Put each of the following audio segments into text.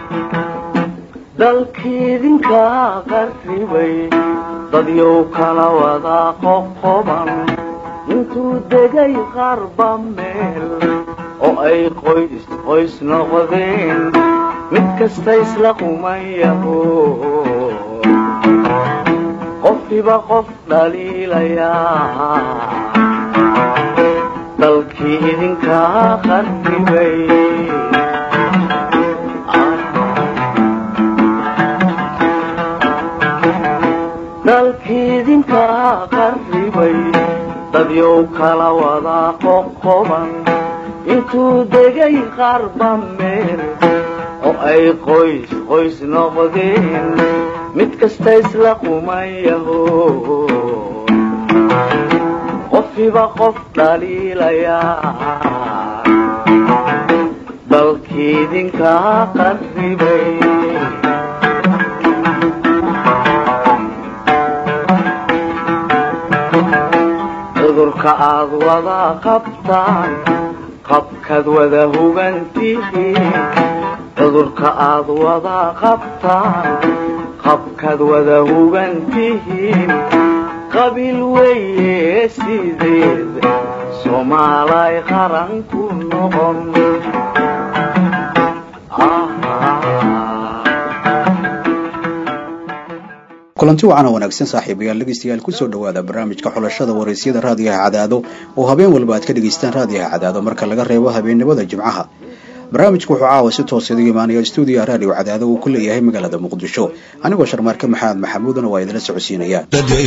dalkiidinka qarribay dadyow kala wada qoqoban intuu degay qarba meel oo ay qoys qoys noqdeen mid kasta isla qumayaho qofkiba qof dhaliilayaa dalkii idinkaa qarribay dalkiidinkaa qarribay dadyow kala wada qoqoban intuu degay qarba meel oo ay qoys qoys noqdeen mid kasta isla qumayaho qofkiba qof dhaliilayaa dalkiidinkaa qarribay cudurka aad wada qabtaan qabkaad wada hugantihiin cudurka aad wada qabtaan qabkaad wada hugantihiin qabiil weeye sideed soomaalay qaran ku noqon kulanti wacan oo wanaagsan saaxiibayaal dhegeystayaal kusoo dhowaada barnaamijka xulashada waraysyada raadiyaha cadaado oo habeen walba aad ka dhegaystaan raadiyaha cadaado marka laga reebo habeennimada jimcaha barnaamijku wuxuu caawa si toos idiga imaanaya stuudiyaha raadiyo cadaado uu ku leeyahay magaalada muqdisho anigoo sharmaarke maxamed maxamuudna waa idinla socodsiinaya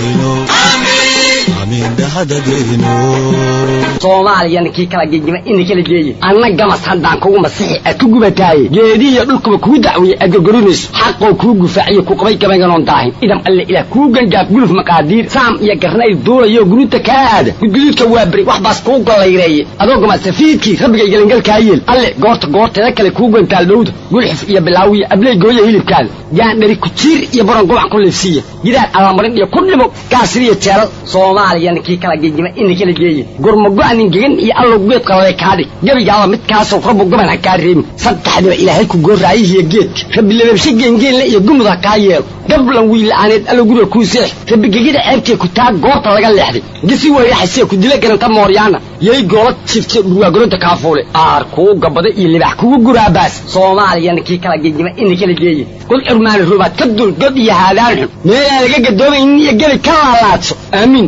soomaaliyana kii kala gegima ina kala geeye anna gamas haddaan kugu masixi aad ku gubataaye geedihiyo dhulkuba kuu dacwiye aad gorgorinayso xaqoo kuu gufaaciyo ku qabay gabaynganoon daahin idam alle ilaah kuu gangaaf guluf maqaadiir saam iyo garnayl duulayo guruuta kaa aada gudguduudka waa beri wax baas kuu gollayreeye adoo gamasafiidkii rabbigay gelangalkaa yeel alle goorta goorteeda kale kuu gantaal dhowda gulxuf iyo bilaawiya abley gooya hilibkaada gaandhari kujiir iyo baron gubac ku liifsiiya gidaar allamarin iyo ku dhimo gaasiriyo jeelal soomaaliyana kii kala gegima ina kala geeye gurmago-anin gegan iyo allow geed qalale kaadhig gebigaaba midkaasoo rabbu goban ha kaa reebin saddexdiba ilaahay ku gooraayihiyo geedka rabbi lababshe geengeenle iyo gumud ha kaa yeelo gablan wiila'aaneed allow guriga kuu seex rabbi gegida ceebtee ku taa goorta laga leexday gisi weyraxasee ku dila garanta mooryaana yay goola jifte dhurwaagoronta kaafuule aar kuu gabada iyo libax kugu guraabaas soomaaliyana kii kala gegima ina kala geeye god curmaani rubaad ka dul god iyo haadaan xun meelaan laga gadoomaynin iyo gebi ka laalaadso aamiin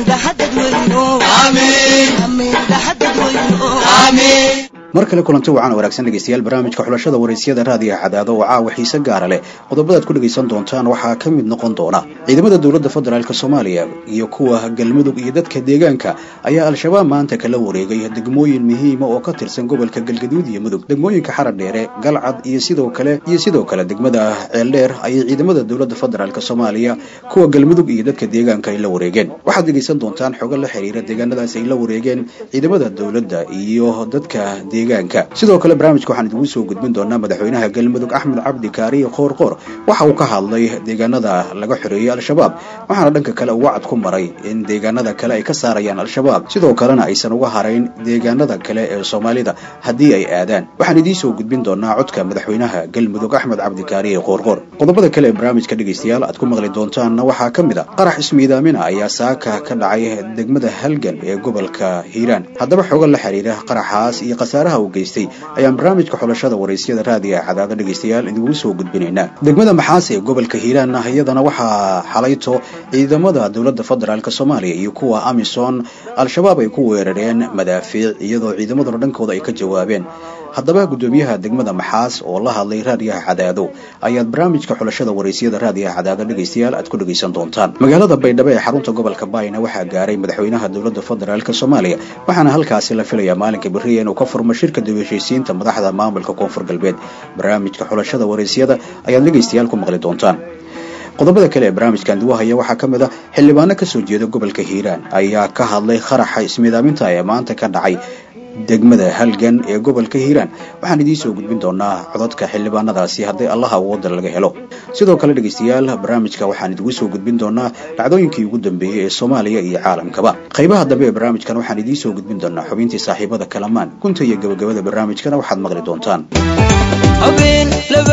mar kale kulanti wacan wanaagsan dhegeystayaal barnaamijka xulashada waraysyada raadiyaha cadaado oo caawa xiise gaara leh qodobadaad ku dhegaysan doontaan waxaa ka mid noqon doona ciidamada dowladda federaalk soomaaliya iyo kuwa galmudug iyo dadka deegaanka ayaa al-shabaab maanta kala wareegay degmooyin muhiima oo ka tirsan gobolka galgaduud iyo mudug degmooyinka xaradheere galcad iyo sidoo kale iyo sidoo kale degmada ceeldheer ayay ciidamada dowladda federaalk soomaaliya kuwa galmudug iyo dadka deegaanka ay la wareegeen waxaad dhegaysan doontaan xogo la xiriira deegaanadaas ay la wareegeen ciidamada dowladda iyo dadka sidoo kale barnaamijka waxaan idigu soo gudbin doonaa madaxweynaha galmudug axmed cabdi kaariye qoorqoor waxa uu ka hadlay deegaanada laga xoreeyey al-shabaab waxaana dhanka kale uu wacad ku maray in deegaanada kale ay ka saarayaan al-shabaab sidoo kalena aysan uga harayn deegaanada kale ee soomaalida haddii ay aadaan waxaan idiin soo gudbin doonaa codka madaxweynaha galmudug axmed cabdi kaariye qoorqoor qodobada kale ee barnaamijka dhegaystayaal aad ku maqli doontaanna waxaa ka mid a qarax ismiidaamina ayaa saaka ka dhacay degmada halgan ee gobolka hiiraan haddaba xogo la xiriira qaraxaas iyo khasaaraha uu geystay ayaan barnaamijka xulashada waraysyada raadiga cadaado dhegaystayaal idigu soo gudbinaynaa degmada maxaas ee gobolka hiiraan ah iyadana waxaa xalayto ciidamada dowladda federaalk soomaaliya iyo kuwa amisom al-shabaab ay ku weerareen madaafiic iyadoo ciidamaduna dhankooda ay ka jawaabeen haddaba guddoomiyaha degmada maxaas oo la hadlay raadiyaha cadaado ayaad barnaamijka xulashada waraysyada raadiyaha cadaado dhegaystayaal aad ku dhegaysan doontaan magaalada baydhabo ee xarunta gobolka baayna waxaa gaaray madaxweynaha dowladda federaalk soomaaliya waxaana halkaasi la filayaa maalinka beriya inuu ka furmo shirka daweshaysiinta madaxda maamulka koonfur galbeed barnaamijka xulashada waraysyada ayaad dhegaystayaal ku maqli doontaan qodobada kale ee barnaamijkan duwahaya waxaa ka mid a xildhibaano kasoo jeeda gobolka hiiraan ayaa ka hadlay qaraxa ismiidaaminta ee maanta ka dhacay degmada halgan ee gobolka hiiraan waxaan idiin soo gudbin doonaa cododka xildhibaanadaasi haddii allaha awooda laga helo sidoo kale dhegaystayaal barnaamijka waxaan idigu soo gudbin doonaa dhacdooyinkii ugu dambeeyey ee soomaaliya iyo caalamkaba qaybaha dambe ee barnaamijkan waxaan idiin soo gudbin doonaa xubintii saaxiibada kalamaan gunta iyo gabagabada barnaamijkana waxaad maqli doontaan habeen laba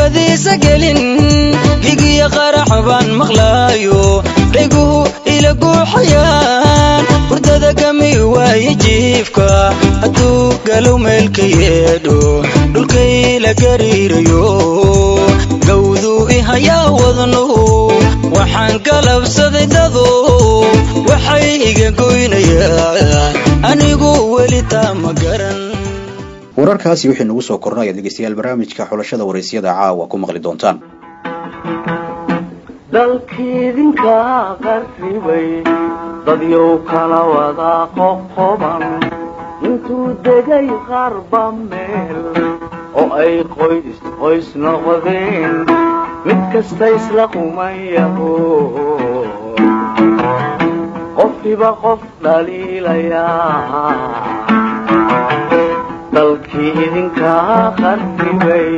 dabadiisa gelin gigiya qarax baan maqlaayo dhayguhu ila guuxayaan hurdada gami waaye jiifka hadduu galow meelka yeedho dhulkayla gariirayo gawduu ihayaa wadnuhu waxaan galabsaday dado waxay iga goynayaan anigu weli taa ma garan wararkaasi wixii nagu soo korna ayaad dhegeystayaal barnaamijka xulashada waraysyada caawa ku maqli doontaan dalkiidinka qarribay dadyow kala wada qoqoban intuu degay qarba meel oo ay qoys qoys noqdeen mid kasta isla qumayaho qofkiba qof dhaliilayaa dalkii idinkaa qarribay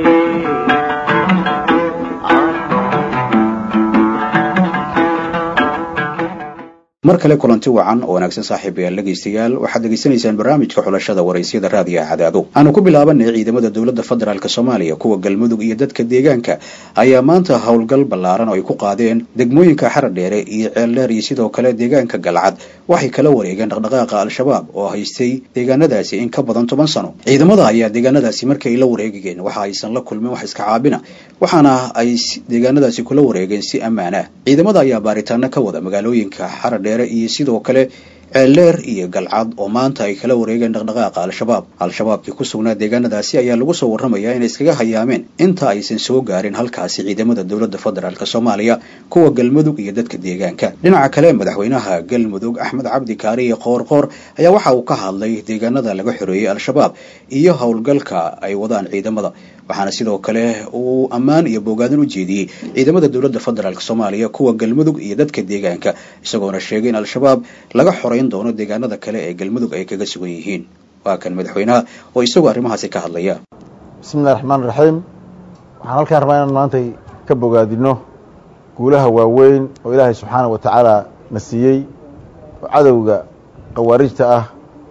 mar kale kulanti wacan oo wanaagsan saaxiibayaal dhegaystayaal waxaad degeysanaysaan barnaamijka xulashada waraysyada raadiyaha cadaado aanu ku bilaabanay ciidamada dowladda federaalk soomaaliya kuwa galmudug iyo dadka deegaanka ayaa maanta howlgal ballaaran oo ay ku qaadeen degmooyinka xaradheere iyo ceeldheer iyo sidoo kale deegaanka galcad waxay kala wareegeen dhaqdhaqaaqa al-shabaab oo haystay deegaanadaasi in ka badan toban sano ciidamada ayaa deegaanadaasi markii ay la wareegayeen waxa aysan la kulmin wax iska caabina waxaana ay deegaanadaasi kula wareegeen si ammaan ah ciidamada ayaa baaritaano ka wada magaalooyinka xaradheere iyo sidoo kale ceeldheer iyo galcad oo maanta ay kala wareegeen dhaqdhaqaaqa al-shabaab al-shabaabkii ku sugnaa deegaanadaasi ayaa lagu soo warramayaa inay iskaga hayaameen inta aysan soo gaarin halkaasi ciidamada dowladda federaalk soomaaliya kuwa galmudug iyo dadka deegaanka dhinaca kale madaxweynaha galmudug axmed cabdi kaariye qoorqoor ayaa waxa uu ka hadlay deegaanada laga xoreeyey al-shabaab iyo howlgalka ay wadaan ciidamada waxaana sidoo kale uu ammaan iyo boogaadan u jeediyey ciidamada dowladda federaalk soomaaliya kuwa galmudug iyo dadka deegaanka isagoona sheegay in al-shabaab laga xoreyn doono deegaanada kale ee galmudug ay kaga sugan yihiin waa kan madaxweynaha oo isagoo arrimahaasi ka hadlaya bismillahi raxmaan raxiim waxaan halkaan rabaa inaan maantay ka bogaadino guulaha waaweyn oo ilaahay subxaana wa tacaala na siiyey oo cadowga khawaarijta ah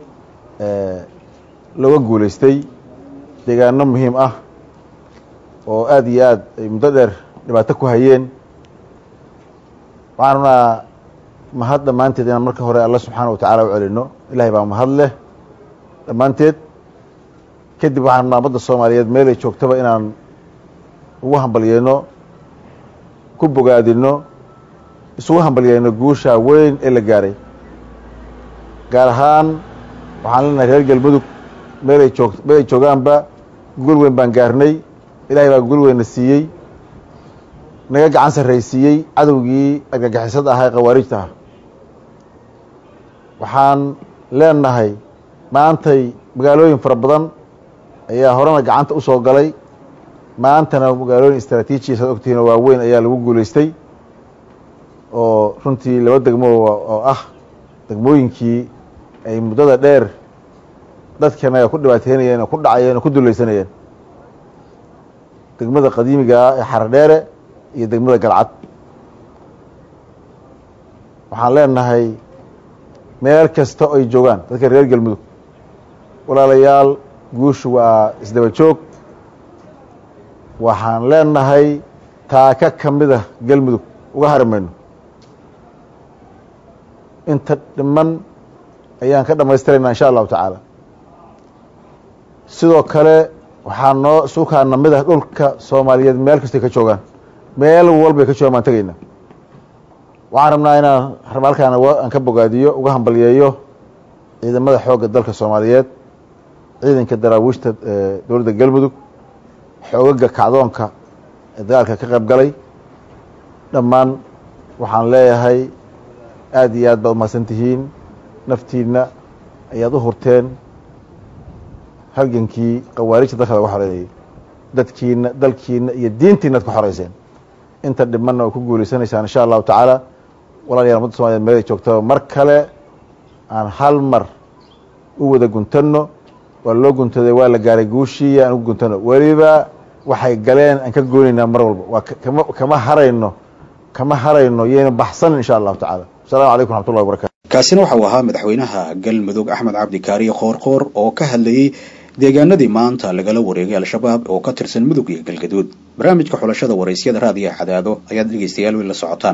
looga guulaystay deegaano muhiim ah oo aada iyo aad ay muddo dheer dhibaato ku hayeen waxaan rabnaa mahad dhammaanteed inaan marka hore alla subxaana wa tacaala u celino ilahay baa mahad leh dhammaanteed kadib waxaan rabnaa ummadda soomaaliyeed meelay joogtaba inaan ugu hambalyeeno ku bogaadino isugu hambalyeeno guusha weyn ee la gaaray gaar ahaan waxaan leenahay reer galmudug meelay joog meelay joogaanba guul weyn baan gaarnay ilahay baa guul weynna siiyey naga gacan sarraysiiyey cadowgii argagixisada ahaa ee khawaarijta ah waxaan leenahay maantay magaalooyin fara badan ayaa horena gacanta u soo galay maantana magaalooyin istraatiijiya saad ogtihiin oo waaweyn ayaa lagu guulaystay oo runtii laba degmo oo ah degmooyinkii ay muddada dheer dadkanaga ku dhibaateynayeen oo ku dhacayeen oo ku dulaysanayeen degmada qadiimiga ah ee xaradheere iyo degmada galcad waxaan leenahay meel kasta oo ay joogaan dadka reer galmudug walaalayaal guushu waa isdaba joog waxaan leenahay taaka ka mida galmudug uga hari mayno inta dhiman ayaan ka dhamaystiraynaa insha allahu tacaala sidoo kale waxaa noo suukaana mid ah dhulka soomaaliyeed meel kastay ka joogaan meel walbay ka joogaan baan tegaynaa waxaan rabnaa inaan raba halkaan aan ka bogaadiyo uga hambalyeeyo ciidamada xoogga dalka soomaaliyeed ciidanka daraawiishta dowladda galmudug xoogaga kacdoonka ee dagaalka ka qayb galay dhammaan waxaan leeyahay aada iyo aad baad umahadsan tihiin naftiinna ayaad u hurteen halgankii khawaarijta dalka laga xoreynayay dadkiina dalkiina iyo diintiina ad ku xoreyseen inta dhimanna oo ku guulaysanaysaan insha allahu tacaala walaalayaal ummadda somaliyed meelay joogtaba mar kale aan hal mar u wada guntanno waa loo guntaday waa la gaaray guushii aan ugu guntano weliba waxay galeen aan ka goonaynaa mar walba waa kama kama harayno kama harayno yayna baxsanin insha allahu tacaala asalamu calaykum raxmat ullahi wabarakatu kaasina waxau ahaa madaxweynaha galmudug axmed cabdi kaariye qoorqoor oo ka hadlayey deegaanadii maanta lagala wareegay al-shabaab oo ka tirsan mudug iyo galgaduud barnaamijka xulashada waraysyada raadiyaha cadaado ayaad dhegaystayaal wiil la socotaan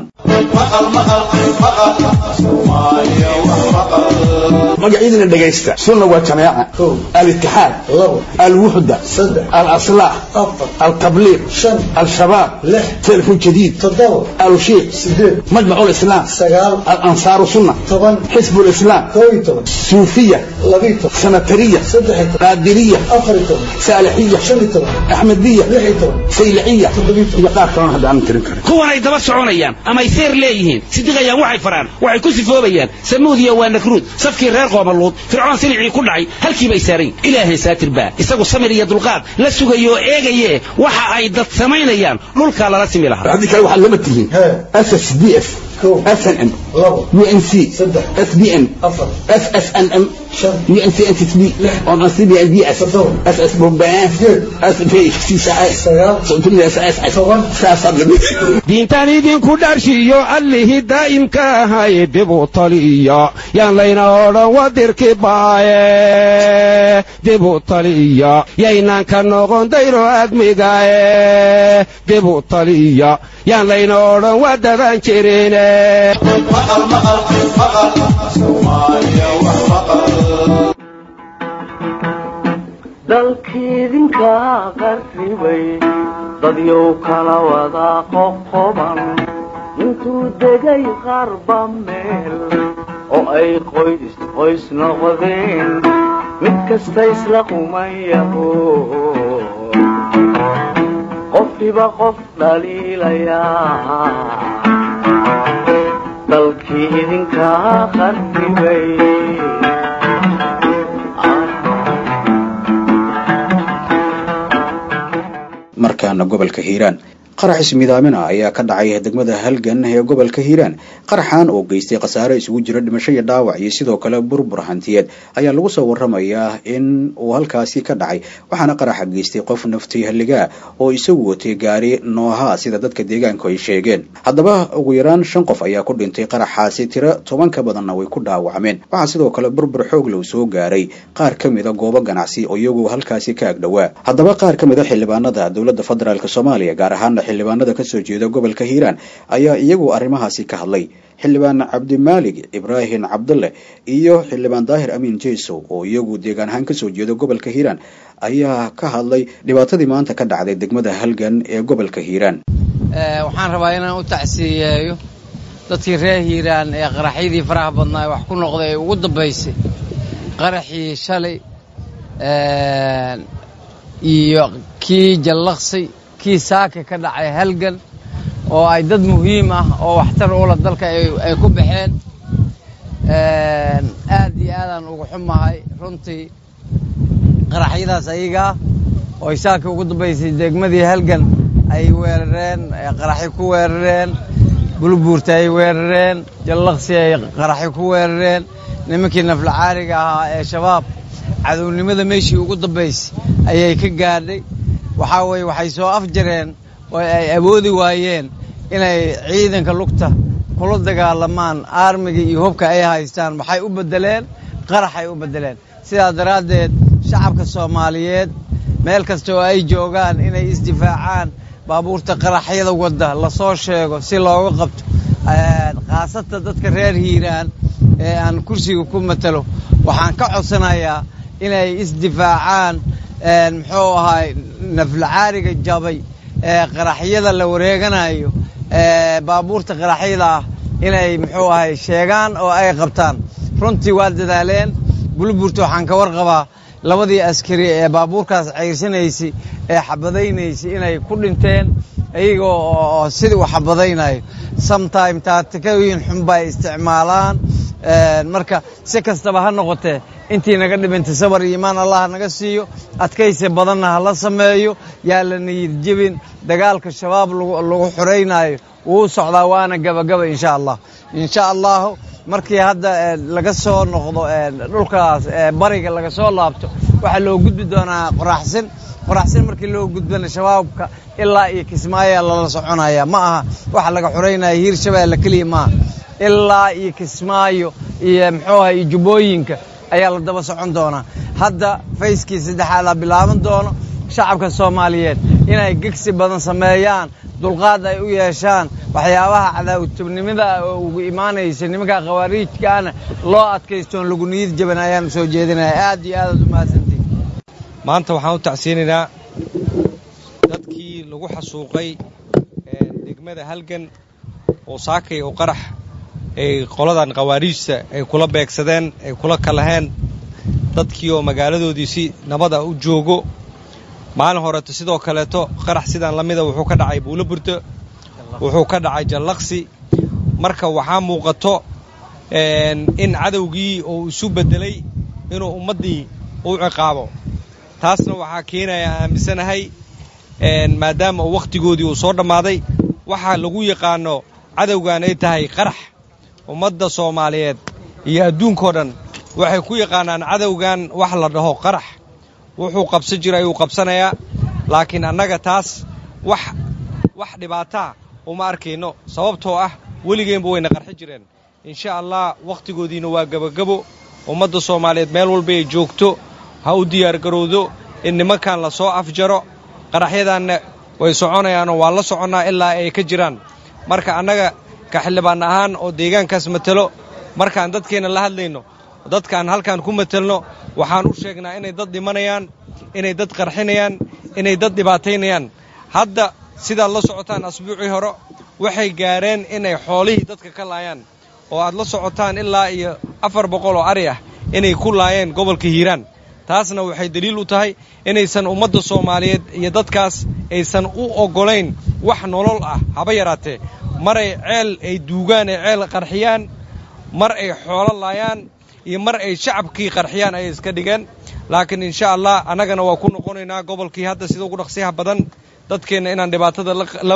magacyadina dhegaysta sunna waa jamaaca alitixaad alwuxda alaslaax altabliiq al-shabaab telefon jadiid alushiiq majmac lislaam alansaaru sunna xisb lislaam suufiya sanatariya qaadiriya saalixiya axmediya sayliciya iyo qaar kalona hadda aanan tirin karin kuwanay daba soconayaan amay seer leeyihiin sidiqayaan waxay faraan waxay ku sifoobayaan samuudiya waa nakruud safkii reer qoomaluud fircoon silicii ku dhacay halkiibay saaran ilaahay saatir baa isagu samir iyo dulqaad la sugayo oo eegaye waxa ay dad samaynayaan dhulkaa lala simi lahaa haddii kale waxaad lama tihiin ss d f snm unc sbn ssnm diintan idinku dharshiyo allihii daa'imka ahay dibu taliya yaan layna odhan wadirki baaye dibu taliya yaynaan ka noqon dayro admigae dibu taliya yaan layna odhan wadadan jirine dalkiidinka qarribay dadyow kala wada qoqoban intuu degay qarba meel oo ay qoys qoys noqdeen mid kasta isla qumayaho qofkiba qof dhaliilayaa dalkii idinka qarribay markaana gobolka hiiraan qarax ismidaamina ayaa ka dhacay degmada halgan ee gobolka hiiraan qaraxan oo geystay khasaare isugu jira dhimasho iyo dhaawac iyo sidoo kale burbur hantiyeed ayaa lagu soo waramayaa in uu halkaasi ka dhacay waxaana qaraxa geystay qof nafti halligaa oo isagu watay gaari nooha sida dadka deegaanku ay sheegeen haddaba ugu yaraan shan qof ayaa ku dhintay qaraxaasi tiro toban ka badanna way ku dhaawacmeen waxaa sidoo kale burbur xoog low soo gaaray qaar ka mida goobo ganacsi oo iyagu halkaasi ka agdhowaa haddaba qaar ka mid a xildhibaanada dowladda federaalk soomaaliya gaar ahaana xildhibaanada kasoo jeeda gobolka hiiraan ayaa iyagu arrimahaasi ka hadlay xildhibaan cabdimaalig ibraahim cabdulle iyo xildhibaan daahir amiin jeysow oo iyagu deegaan ahaan kasoo jeeda gobolka hiiraan ayaa ka hadlay dhibaatadii maanta ka dhacday degmada halgan ee gobolka hiiraan waxaan rabaa inaan u tacsiiyeeyo dadkii reer hiiraan ee qaraxyadii faraha badnaa ee wax ku noqday ee ugu dambaysay qaraxii shalay iyo kii jallaqsi kii saaka ka dhacay halgan oo ay dad muhiim ah oo waxtar ula dalka ay ku baxeen aad iyo aadaan ugu xumahay runtii qaraxyadaas ayagaa oo ay saaka ugu dambaysay degmadii halgan ay weerareen qaraxyo ku weerareen bulbuurta ay weerareen jallaqsi ay qaraxyo ku weerareen nimankii naflacaariga ahaa ee shabaab cadownimada meeshii ugu dambaysay ayay ka gaadhay waxaa weeye waxay soo afjareen oo ay awoodi waayeen inay ciidanka lugta kula dagaalamaan aarmiga iyo hubka ay haystaan waxay u beddeleen qaraxay u beddeleen sidaa daraaddeed shacabka soomaaliyeed meel kasta oo ay joogaan inay isdifaacaan baabuurta qaraxyada wadda lasoo sheego si looga qabto khaasatan dadka reer hiiraan ee aan kursiga ku matalo waxaan ka codsanayaa inay isdifaacaan muxuu ahaay naflacaariga jabay ee qaraxyada la wareeganayo ee baabuurta qaraxyada ah inay muxuu ahay sheegaan oo ay qabtaan runtii waa dadaaleen bulburta waxaan ka warqabaa labadii askari ee baabuurkaas ceyrsanaysay ee xabadaynaysay inay ku dhinteen iyaga oo sidii u xabadaynayo sometime taatikooyin xun bay isticmaalaan marka si kastaba ha noqotee intii naga dhibintay sabar iyo imaan allah naga siiyo adkaysi badanna ha la sameeyo yaa la niyid jebin dagaalka shabaab lagu xoraynayo wuu socdaa waana gabagaba insha allah insha allahu markii hadda laga soo noqdo dhulkaas bariga laga soo laabto waxaa loo gudbi doonaa qoraxsin qoraxsin markii loo gudbana shabaabka ilaa iyo kismaayaa lala soconaya ma aha waxa laga xoraynaya hiir shabeelle keliya maaha ilaa iyo kismaayo iyo muxuu aha iyo jubbooyinka ayaa la daba socon doonaa hadda fayskii saddexaadaa bilaaban doono shacabka soomaaliyeed inay gegsi badan sameeyaan dulqaad ay u yeeshaan waxyaabaha cadaawatubnimada oo ugu imaanaysa nimanka khawaariijkaana loo adkaystoon lagu niyad jaban ayaan soo jeedinaya aad iyo aadaad u mahadsantihin maanta waxaan u tacsiinaynaa dadkii lagu xasuuqay degmada halgan oo saakay oo qarax ay qoladan khawaariijta ay kula beegsadeen ay kula kalaheen dadkii oo magaaladoodii si nabada u joogo maalin horeeto sidoo kaleeto qarax sidaan la mida wuxuu ka dhacay buulo burdo wuxuu ka dhacay jallaqsi marka waxaa muuqato in cadowgii uu isu beddelay inuu ummaddii u ciqaabo taasna waxaa keenaya aaminsanahay maadaama uu wakhtigoodii uu soo dhammaaday waxaa lagu yaqaano cadowgan ay tahay qarax ummadda soomaaliyeed iyo adduunkao dhan waxay ku yaqaanaan cadowgan wax la dhaho qarax wuxuu qabsan jira ayuu qabsanayaa laakiin annaga taas wax wax dhibaataa uma arkayno sababtoo ah weligeenba wayna qarxi jireen insha allah wakhtigoodiina waa gebagabo ummadda soomaaliyeed meel walba ay joogto ha u diyaargarowdo in nimankan la soo afjaro qaraxyadanna way soconayaanoo waa la soconnaa ilaa ay ka jiraan marka annaga ka xildhibaan ahaan oo deegaankaas matelo markaan dadkeenna la hadlayno dadkaan halkaan ku matelno waxaan u sheegnaa inay dad dhimanayaan inay dad qarxinayaan inay dad dhibaataynayaan hadda sidaad la socotaan asbuucii hore waxay gaareen inay xoolihii dadka ka laayaan oo aad la socotaan ilaa iyo afar boqol oo ari ah inay ku laayeen gobolka hiiraan taasna waxay daliil u tahay inaysan ummadda soomaaliyeed iyo dadkaas aysan u oggolayn wax nolol ah haba yaraatee maray ceel ay duugaan ay ceel qarxiyaan mar ay xoolo laayaan iyo mar ay shacabkii qarxiyaan ayay iska dhigeen laakiin insha allah annagana waa ku noqonaynaa gobolkii hadda sida ugu dhaqsiyaha badan dadkeenna inaan dhibaatada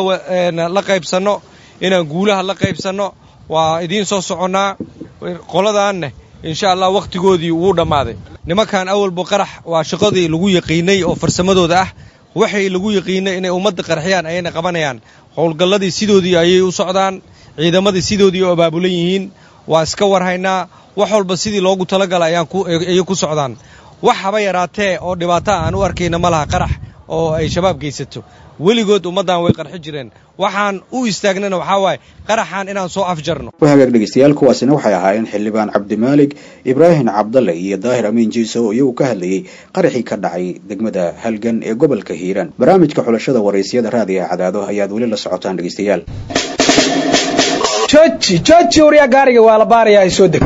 la qaybsanno inaan guulaha la qaybsanno waa idiin soo soconnaa qoladaanne insha allah wakhtigoodii wuu dhammaaday nimankan awalba qarax waa shaqadii lagu yaqiinay oo farsamadooda ah waxay lagu yaqiinay inay ummadda qarxiyaan ayayna qabanayaan howlgalladii sidoodii ayay u socdaan ciidamadii sidoodii u abaabulan yihiin waa iska warhaynaa wax walba sidii loogu talagala ayay ku socdaan wax haba yaraatee oo dhibaataa aan u arkayna ma laha qarax oo ay shabaab geysato weligood ummaddan way qarxi jireen waxaan u istaagnana waxaa waaye qaraxan inaan soo afjarno wahagaag dhegeystayaal kuwaasina waxay ahaayeen xildhibaan cabdimaalig ibraahim cabdalle iyo daahir amiin jiiso oo iyagu ka hadlayey qaraxii ka dhacay degmada halgan ee gobolka hiiraan barnaamijka xulashada waraysyada raadiga cadaado ayaad weli la socotaan dhegeystayaal jooji jooji waryaa gaariga waa la baarayaa ay soo deg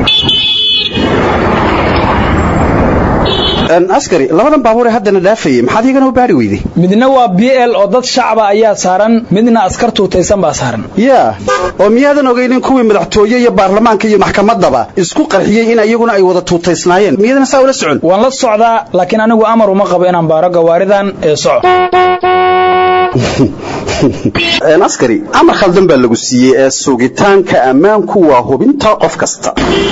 askari labadan baabuur ee haddana dhaafayay maxaad iyagana u baari weyday midna waa b l oo dad shacaba ayaa saaran midna askar tuutaysan baa saaran yaa oo miyaadan ogaynin kuwii madaxtooye iyo baarlamaanka iyo maxkamaddaba isku qarxiyey in iyaguna ay wada tuutaysnaayeen miyadana saa ula socon waan la socdaa laakiin anigu amar uma qabo inaan baaro gawaaridan ee soco askari amar khaldan baa lagu siiyey ee sugitaanka ammaanku waa hubinta qof kasta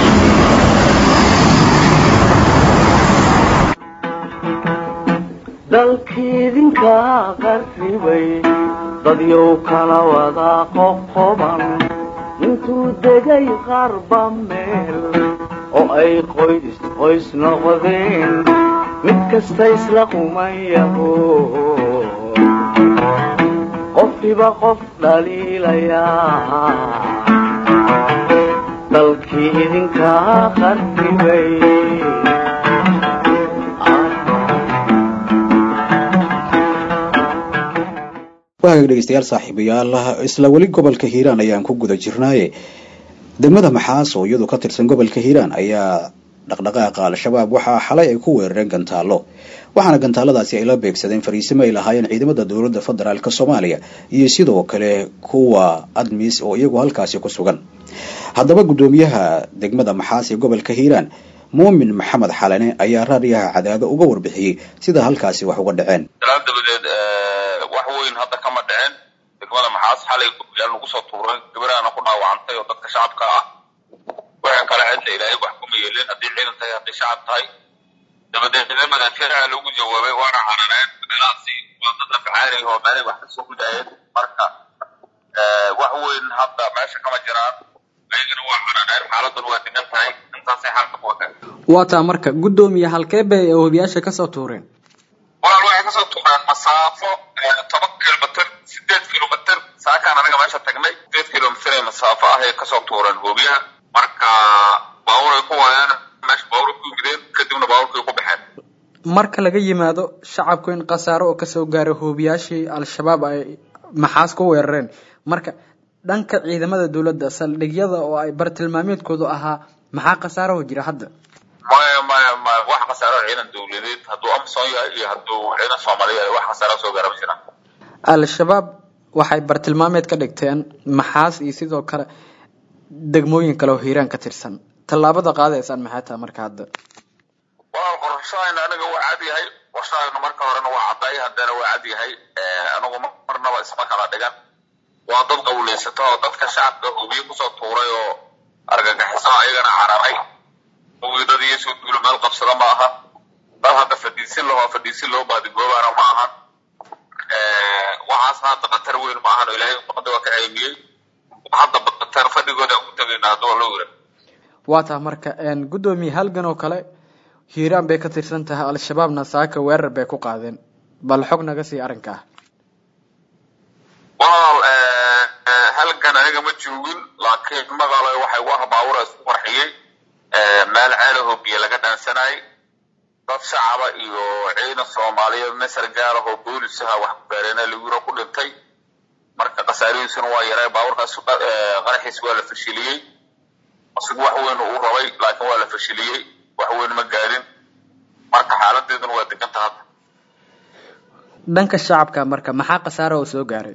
dalkiidinka qarribay dadyow kala wada qoqoban intuu degay qarba meel oo ay qoys qoys noqdeen mid kasta isla qumayaho qofkiba qof dhaliilayaa dalkii idinka qarribay wahagaag dhegeystayaal saaxiibayaal isla weli gobolka hiiraan ayaan ku guda jirnaaye degmada maxaas oo iyadu ka tirsan gobolka hiiraan ayaa dhaqdhaqaaqa al-shabaab waxaa xalay ay ku weerareen gantaallo waxaana gantaaladaasi ay la beegsadeen fariisimo ay lahaayeen ciidamada dowladda federaalk soomaaliya iyo sidoo kale kuwa admis oo iyagu halkaasi ku sugan haddaba guddoomiyaha degmada maxaas ee gobolka hiiraan muumin maxamed xalane ayaa raadiyaha cadaado uga warbixiyey sida halkaasi wax uga dhaceen dalaal dabadeed wax weyn hadda kama dhicin degmada maxaas xalay yaa nagu soo tuuray gabaraana ku dhaawacantay oo dadka shacabka ah wixii kale cidla ilaahay wax kuma yeelin haddii ciidan tahay haddii shacab tahay dabadeed ciidamada askariga lagu jawaabay waana carareen meelahaasi waa dad afcaari oo meelay wax kasoo gudayeen marka wax weyn hadda meesha kama jiraan ayagana waa carareen xaaladun waa degan tahay intaasay xaalka ku wateen waa taa marka guddoomiye halkee bay ee hubiyaasha ka soo tuureen walaal waxay kasoo tuureen masaafo toban kilomitr sideed kilomitr saakaan anaga meesha tagnay sideed kilomitr ee masaafo ah ay kasoo tuureen hoobiyaha marka baabuur ay ku waayaan meesha baabuur ku yimideen kadibna baabuurkay ku baxeen marka laga yimaado shacabku in khasaaro oo kasoo gaaray hoobiyaashii al-shabaab ay maxaas ku weerareen marka dhanka ciidamada dowladda saldhigyada oo ay bartilmaameedkoodu ahaa maxaa khasaaraho jira hadda maya maya maya wax khasaaro ciidan dowladeed hadduu amson yahay iyo hadduu ciidan soomaaliya yahay wax khasaaro soo gaara ma jiraan al-shabaab waxay bartilmaameed ka dhigteen maxaas iyo sidoo kale degmooyin kale oo hiiraan ka tirsan tallaabada qaadaysaan maxay tahay marka hadda walaal qorshahayna aniga waa cad yahay qorshahayna marka horena waa cadday haddana waa cad yahay anigu marnaba isma kala dhigan waa dad qawleysata oo dadka shacabka hubiye kusoo tuuray oo argagixiso ayagana cararay hubidada iyo soo duulo meel qabsada ma aha dad hadda fadhiisin lahoo fadhiisin loo baadigoobaana ma ahan waxaasna hadda khatar weyn ma ahan oo ilaahay umada waa ka ceymiyey hadda khatar fadhigooda aan ku tegayna hadda waa loo yira waa taha marka guddoomiye halgan oo kale hiiraan bay ka tirsan tahay al-shabaabna saaka weerar bay ku qaadeen bal xog naga sii arrinka ah walaal halgan aniga ma joogin laakiin magaalo waxay u ah baawura isku qarxiyey meel ceelahoo biyo laga dhaansanayay dad shacaba iyo ciidan soomaaliyeed nasar gaarahoo boolisaha wax ku gaareena lagura ku dhintay marka khasaarihiisuna waa yaray baaburkaas qaraxiis waa la fashiliyey asigu wax weyn uu rabay laakiin waa la fashiliyey wax weyn ma gaadin marka xaaladeeduna waa deganta hadda dhanka shacabka marka maxaa khasaara oo soo gaaray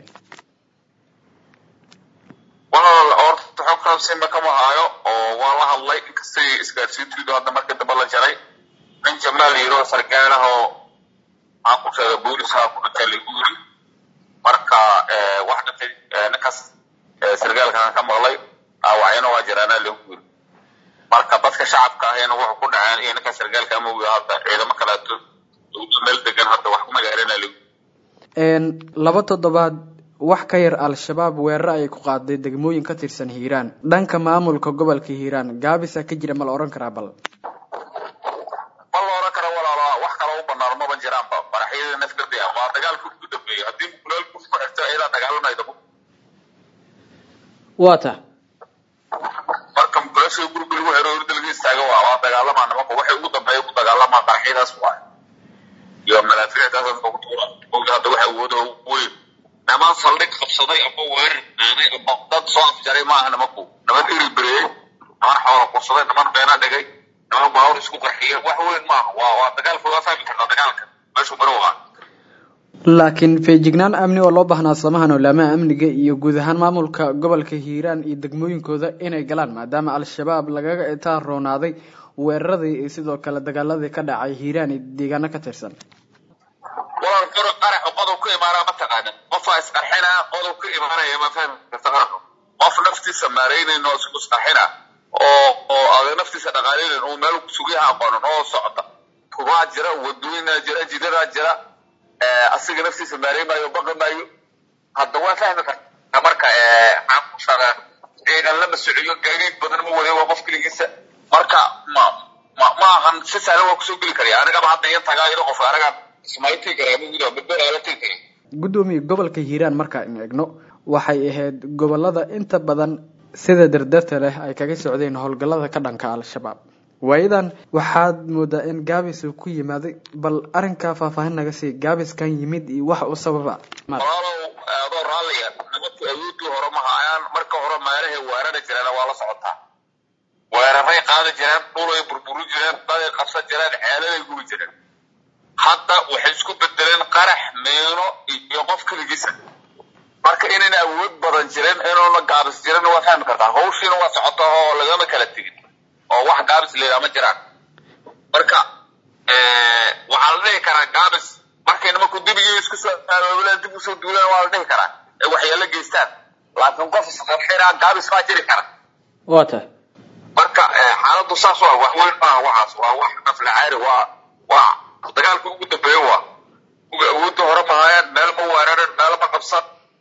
walaal horta xog raabsinba kama haayo oo waa la hadlay inkastay isgaarsiintiidu hadda markii dambe la jaray nin jamaal yiro sargaal ah oo aan ku sheegay booliska ku dhintay lagu yiri marka wax dhintay ninkaas sargaalkan ka maqlay dhaawacyana waa jiraana lagu yiri marka dadka shacabka ahayna wuxuu ku dhaceen iyo ninka sargaalka ama wiil hadda ciidamo kaleeto meel degan hadda wax kuma gaarina lagu laba toddobaad wax ka yar al-shabaab weeraro ayay ku qaaday degmooyin ka tirsan hiiraan dhanka maamulka gobolka hiiraan gaabisa ka jira ma la odhan karaa bal ma la odhan kara walaalo wax kale u banaan maba jiraanba madaxyada nafkadi ama dagaalka ugu dambeeyay haddii mukulaalku ku xirto iyadaa dagaalanayda waa ta marka mukulasha guriga lagu xiro orda laga istaaga waa waa dagaalamaa nimanka waxay ugu dambeeya ku dagaalamaa qaraxyadaas waay iyo malaafiicdaas ku tuura oga hadda waxa awooda weyn niman saldhig qabsaday ama weerar naaday ama dad soo afjaray maaha nimanku niman iri bereeyey niman xoola kursaday niman beena dhigay niman baawur isku qarxiyay wax weyn maaha waa waa dagaalka waa fahmi kartaa dagaalka meeshu maro waa laakiin feejignaan amni oo loo baahnaa samahan olaamaha amniga iyo guud ahaan maamulka gobolka hiiraan iyo degmooyinkooda inay galaan maadaama al-shabaab lagaga itaan roonaaday weeraradii iyo sidoo kale dagaaladii ka dhacay hiiraan iyo deegaano ka tirsan walaal qoro qaraxu qodob ku imaanaa ma taqaanin qofaa isqarxinaa qodob ku imaanaya ma fahmi karta qaraxu qof naftiisa maaraynayn oo isku isqarxina oo oo adag naftiisa dhaqaalinayn oo meel sugiyaha aqoonin oo socda kubaa jira wadooyinaa jira jidadaa jira asiga naftiisa maaraymaayo baqi maayo hadda waa fahmi karta marka maxaan ku shagaa ciidan lama sociyo gaadiid badan ma waday waa qof keligiisa marka ma ma ma ahan si sahlan waa kusoo geli karaya anigaba hadda iyan tagaa iyadoo qofka anaga ismaytii karaa ma gudaa badbeer ala tegi karay guddoomiye gobolka hiiraan marka in eegno waxay ahayd gobolada inta badan sida dardarta leh ay kaga socdeen howlgallada ka dhanka al-shabaab waayadan waxaad moodaa in gaabis uu ku yimaaday bal arrinkaa faahfaahin naga sii gaabiskan yimid iyo wax u sababa walaalow adoo raalliya nimanku awoodii hore ma hayaan marka hore meelahay weerari jireen waa la socotaa weeraray qaadi jireen dhulay burburi jireen daday qabsan jireen ceeladay gubi jireen hadda waxay isku bedeleen qarax meeno iyo qof keligiisa marka inayna awood badan jirin inuuna gaabis jirin waa fahmi kartaa hawshiina waa socota oo lagama kala tegin oo wax gaabis leedaa ma jiraan marka waxaa la dhihi karaa gaabis markay nimanku dibigii isku soo aabaabulaan dib usoo duulaan waa la dhihi karaa ee waxyaalo geystaan laakiin qof isqarxinaa gaabis baa jiri kara waa tahay marka xaaladdu saas waa wax weyn maaha waxaas waa wax naflacaari waa waa dagaalka ugu dambeeya waa uga awoodda hore mahayaan meel ma weerarin meel ma qabsan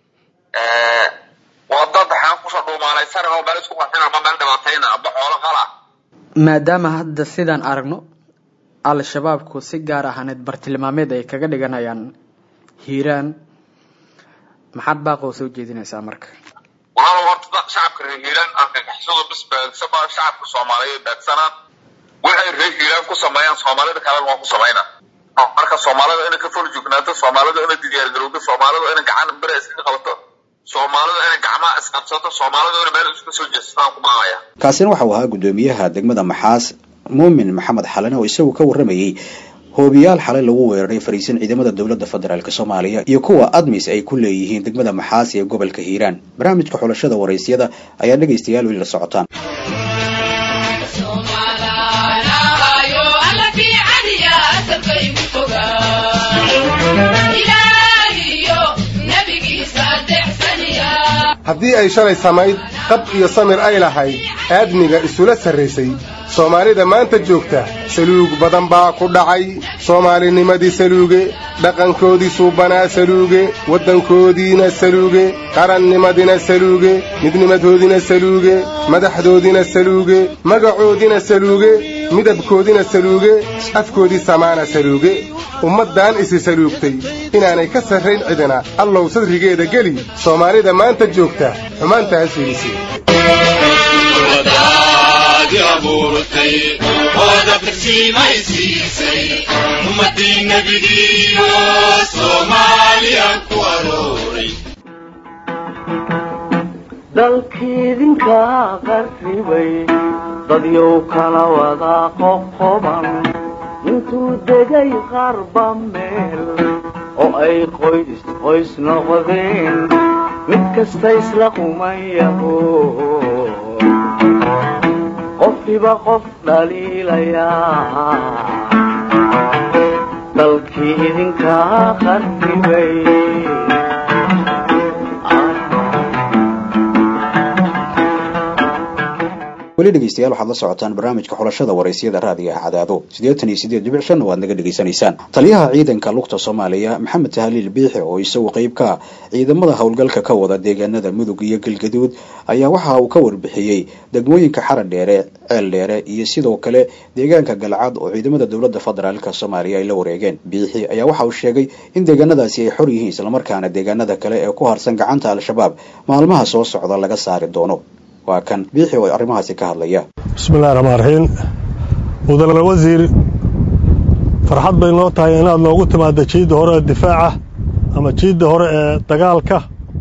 waa dad waxaan kusoo dhuumaalaysanan oo meel isku qarxin ama meel dhibaatayna amba xoolo qala maadaama hadda sidaan aragno al-shabaabku si gaar ahaaneed bartilmaameed ay kaga dhiganayaan hiiraan maxaad baaqoo soo jeedinaysaa marka walaal horta shacabka reer hiiraan argagixisadu bis baagsan maa shacabka soomaaliyeed baagsanaan waxay reer hiiraan ku sameeyaan soomaalida kalena waa ku samaynaa marka soomaalida inay ka fol joognaato soomaalida inay diyaargarowdo soomaalida inay gacan bere iska qabato soomaalida inay gacmaha isqabsato soomaalida inay meel iska soo jeestaan ku maamaya kaasina waxau ahaa guddoomiyaha degmada maxaas muumin maxamed xalane oo isagu ka warramayey hoobiyaal xalay lagu weeraray fariisin ciidamada dowladda federaalk soomaaliya iyo kuwa admis ay ku leeyihiin degmada maxaas ee gobolka hiiraan barnaamijka xulashada waraysyada ayaa dhegaystayaal weli la socotaan haddii ay shalay samayd qab iyo samir ay lahayd aadmiga isula sarraysay soomaalida maanta joogta saluug badan baa ku dhacay soomaalinimadii saluuge dhaqankoodii suubanaa saluuge waddankoodiina saluuge qarannimadina saluuge midnimadoodina saluuge madaxdoodina saluuge magacoodina saluuge midabkoodina saluuge afkoodii samaana saluuge ummaddan isi saluugtay inaanay ka sarrayn cidina allow sadrigeeda geli soomaalida maanta joogta xumaanta ha suulisi dalkiidinka qarribay dadyow kala wada qoqoban intuu degay qarba meel oo ay qoys qoys noqdeen mid kasta isla qumayaho qofkiba qof dhaliilayaa dalkii idinka qarribay weli dhegeystayaal waxaad la socotaan barnaamijka xulashada waraysyada raadiga cadaado siddeetan iyo siddeed dhibic shanna waad naga dhegaysanaysaan taliyaha ciidanka lugta soomaaliya maxamed tahliil biixi oo isagu qayb ka ah ciidamada howlgalka ka wada deegaanada mudug iyo galgaduud ayaa waxa uu ka warbixiyey degmooyinka xaran dheere ceel dheere iyo sidoo kale deegaanka galcad oo ciidamada dowladda federaalk soomaaliya ay la wareegeen biixi ayaa waxa uu sheegay in deegaanadaasi ay xor yihiin islamarkaana deegaanada kale ee ku harsan gacanta al-shabaab maalmaha soo socda laga saari doono waa kan biixi oo arrimahaasi ka hadlaya bismillahi raxmaan raxiim mudane wasiir farxad bay noo tahay inaad noogu timaadda jiidda hore ee difaaca ama jiidda hore ee dagaalka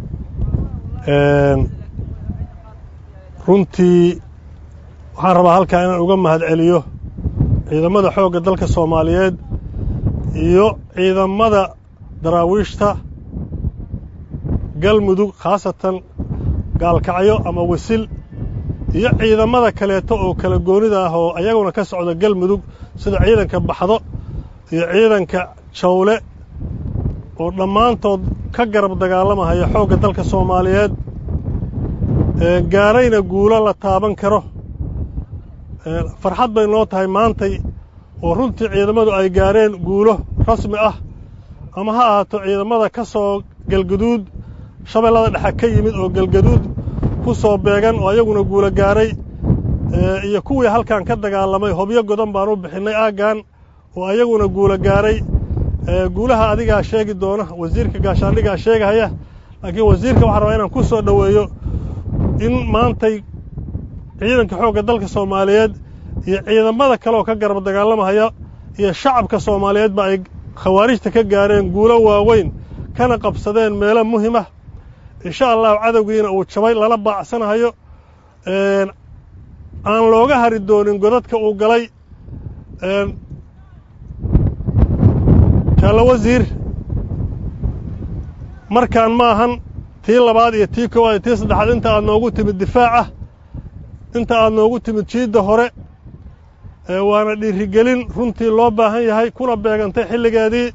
runtii waxaan rabaa halkaa inaan uga mahad celiyo ciidamada xoogga dalka soomaaliyeed iyo ciidamada daraawiishta galmudug khaasatan gaalkacyo ama wasil iyo ciidamada kaleeto oo kala goonida ah oo ayaguna ka socda galmudug sida ciidanka baxdo iyo ciidanka jawle oo dhammaantood ka garab dagaalamahaya xoogga dalka soomaaliyeed gaarayna guulo la taaban karo farxad bay noo tahay maantay oo runtii ciidamadu ay gaareen guulo rasmi ah ama ha ahaato ciidamada ka soo galguduud shabeellada dhexe ka yimid oo galgaduud ku soo beegan oo ayaguna guula gaaray iyo kuwii halkan ka dagaalamay hobyo godan baan u bixinnay aaggan oo ayaguna guula gaaray guulaha adigaa sheegi doona wasiirka gaashaandhigaa sheegahaya laakiin wasiirka waxaan rabaa inaan ku soo dhoweeyo in maantay ciidanka xoogga dalka soomaaliyeed iyo ciidamada kale oo ka garab dagaalamahaya iyo shacabka soomaaliyeedba ay khawaarijta ka gaareen guulo waaweyn kana qabsadeen meelo muhimah insha allahu cadowgiina uu jabay lala baacsanahayo aan looga hari doonin godadka uu galay jaallo wasiir markaan ma ahan tii labaad iyo tii koowaad iyo tii saddexaad inta aad noogu timid difaaca inta aad noogu timid jiidda hore waana dhiirigelin runtii loo baahan yahay kuna beegantay xilligeedii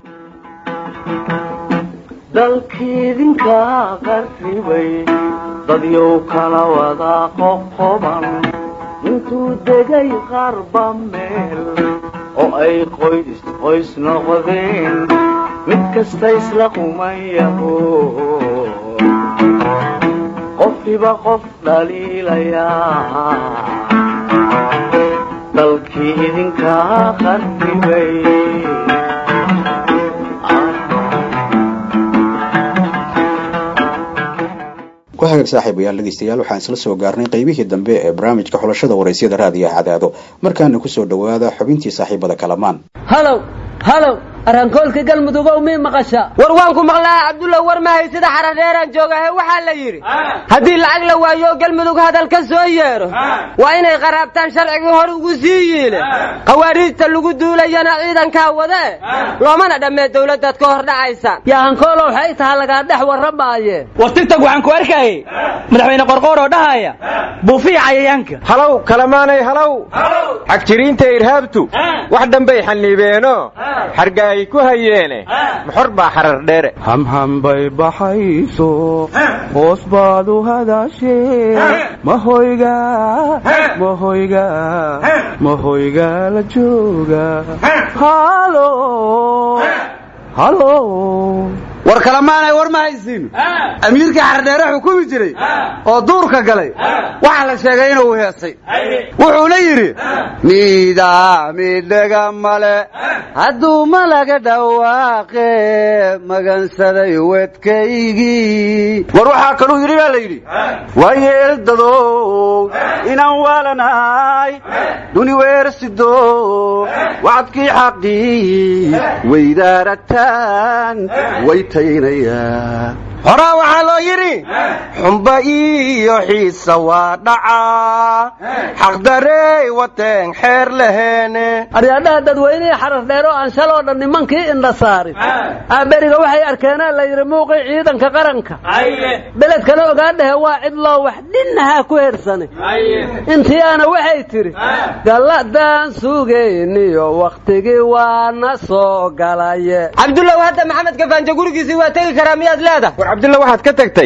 dalkiidinka qarribay dadyow kala wada qoqoban intuu degay qarba meel oo ay qoys qoys noqdeen mid kasta isla qumayaho qofkiba qof dhaliilayaa dalkii idinkaa qarribay ku hagaag saaxiibayaal dhegeystayaal waxaan isla soo gaarnay qaybihii dambe ee barnaamijka xulashada waraysyada raadiyaha cadaado markaana kusoo dhowaada xubintii saaxiibada kalamaan halow halow arankoolka galmudugow mii maqasha war waan ku maqlaa cabdulla war mahay sida xaradheeraan joogahe waxaa la yidhi haddii lacag la waayo galmudug hadal ka soo yeedho waa inay qaraabtaan sharcigii hor ugu sii yiile khawaariijta lagu duulayana ciidankaa wadee loomana dhammee dawladdaad ka hor dhacaysa yaa hankoolow waxay taha lagaa dhex warramaaye war tigtag waxaan ku arkayay madaxweyne qorqoor oo dhahaya buufiya cayayaanka halow kalamaanay halow xagjiriinta irhaabtu wax dhanbay xanniibeeno xarga ay ku hayeene maxor baa xarar dheere hamhambay baxayso hoos baad u hadaashee mahoyga mahoyga mahoyga la jooga halo halo war kalamaanay war ma haysiin amiirkii xardheere xukumi jiray oo duurka galay waxaa la sheegay inuu heesay wuxuuna yidhi miidaamidhaga male hadduu malaga dhawaaqe magansaday wedkaygii war waxaa kaluu yidhi baa la yidhi waayeeldadow inaan waalanahay duni weersido wacadkii xaqii weydaarataan waytaynayaa horaa waxaa loo yidhi xumba iyo xiisa waa dhacaa xaqdarey wateen xeer laheene aryaadhaha dadweynihii xarar dheer oo aan shaloo dhan nimankii indha saarin aaberiga waxay arkeenaa la yidhi muuqii ciidanka qaranka beledkana ogaa dhehe waa cid loo wax dhinnahaa ku hersanay intiyaana waxay tidhi galladaan sugayniyo wakhtigii waana soo galaye cabdullaw hadda maxamed kafaanjo gurigiisii waa tegi karaa miyaad leedahay war cabdulla waxaad ka tagtay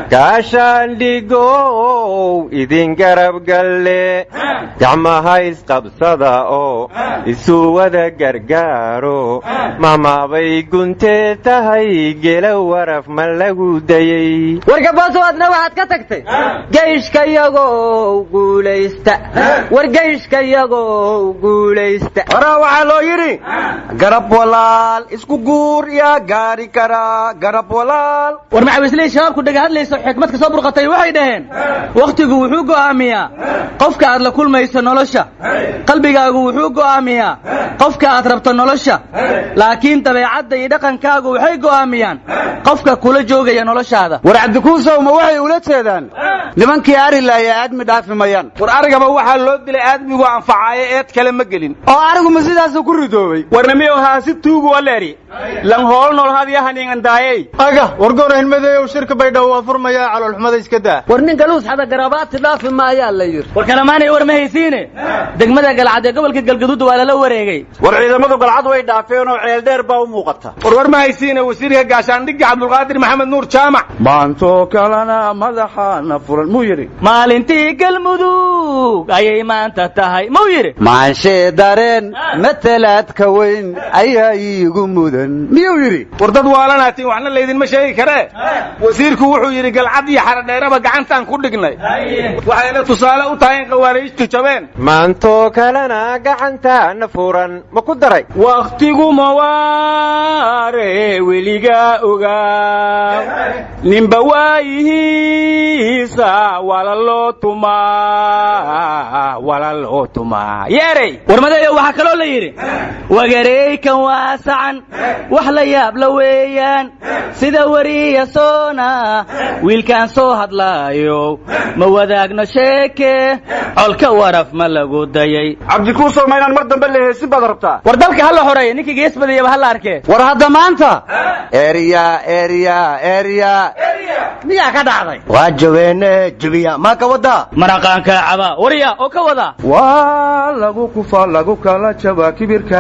gaashaandhigow idin garab galle gacmaha isqabsada oo isu wada gargaaro mamaabay guntee tahay gela waraf ma lagu dayey wargabooso adna waxaad ka tagtay geyshka yagow guulaysta war geyshka yagow guulaysta horaa waxaa loo yidhi garab walaal isku guur yaa gaari karaa garab walaal war macawisley shabaabku dhaga hadlayso xikmad ka soo burqatay waxay dhaheen wakhtigu wuxuu go'aamiyaa qofka aad la kulmayso nolosha qalbigaagu wuxuu go'aamiyaa qofka aad rabto nolosha laakiin dabeecadda iyo dhaqankaagu waxay go'aamiyaan qofka kula joogaya noloshaada war cabdikuusow ma waxay ula jeedaan nimankii ari laaya aadmi dhaafi mayaan war arigaba waxaa loo dilay aadmigu anfacaayo eed kale ma gelin oo ariguma sidaasuu ku ridoobay warnamiyow haasi tuugu waleeri lan hool nool hadyahaningandaayey aga wargoor hilmadeeyow shirka baydhabo waa furmayaa caloolxumada iska daa war ninka luus xada garabaati dhaafi maayaa la yidhi war kalamaanay war ma haysiine degmada galcad ee gobolka galgaduud waa lala wareegay war ciidamadu galcad way dhaafeen oo ceeldheer baa u muuqata war war ma haysiine wasiirka gaashaandhigga cabdulqaadir maxamed nuur jaamac maantoo kalena madaxaana furan muu yidhi maalintii galmudug ayay maanta tahay muu yidhi maanshee dareen matalaadka weyn ayaa iigu mudan miyuu yidhi war dad waalanaatiin waxna laydinma sheegi karee wasiirku wuxuu yidhi galcad iyo xaradheeraba gacantaan ku dhignay waxayna tusaale u tahay in khawaariijtu jabeen maantoo kalena gacantaana furan ma ku daray wakhtigu mawaare weligaa ogaa ninba waayihiisa walaloo tumaa walaloo tumaa yeerey warmadeeyo waxaa kaloo la yidhi wagareykan waasacan wax la yaab la weeyaan sida weriya soona wiilkaan soo hadlaayo ma wadaagno sheeke colka waraf ma lagu dayay cabdikuusow ma inaan mar dambe la heesi baad rabtaa war dalka ha la xoreeya ninkii gees badiyaba ha la arkee war hadda maanta erya erya erya miyaa ka dhacday waa jabeene jebiya maa ka wadaa maraqaanka caba warya oo ka wada waa lagu kufa lagu kala jabaa kibirka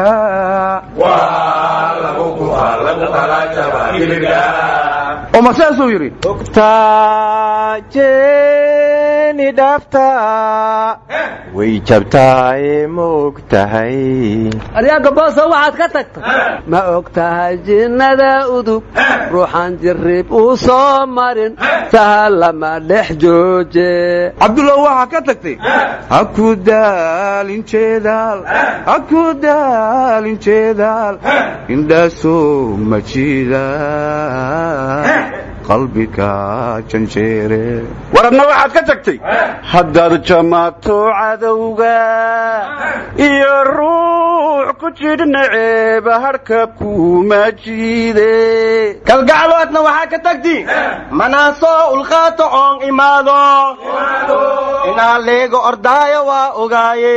oo ma saasuu yidhi ogtaaje beeni dhaaftaa way jabtaaye ma og tahay aryaanka booso waxaad ka tagtay ma og tahay jinnada udug ruuxan jirrib uu soo marin sahal lama dhex jooje cabdullah waxaa ka tagtay ha ku daalin jeedaal ha ku daalin jeedaal indhaasoo ma jiidaan qalbiga janjeere war adna waxaad ka tagtay haddaad jamaato cadowga iyo ruux ku jidhna ceeba hadhka kuma jiide kalgacloodna waxaa ka tagti manaasoo ulqaato oon imaado inaa leego ordaayo waa ogaaye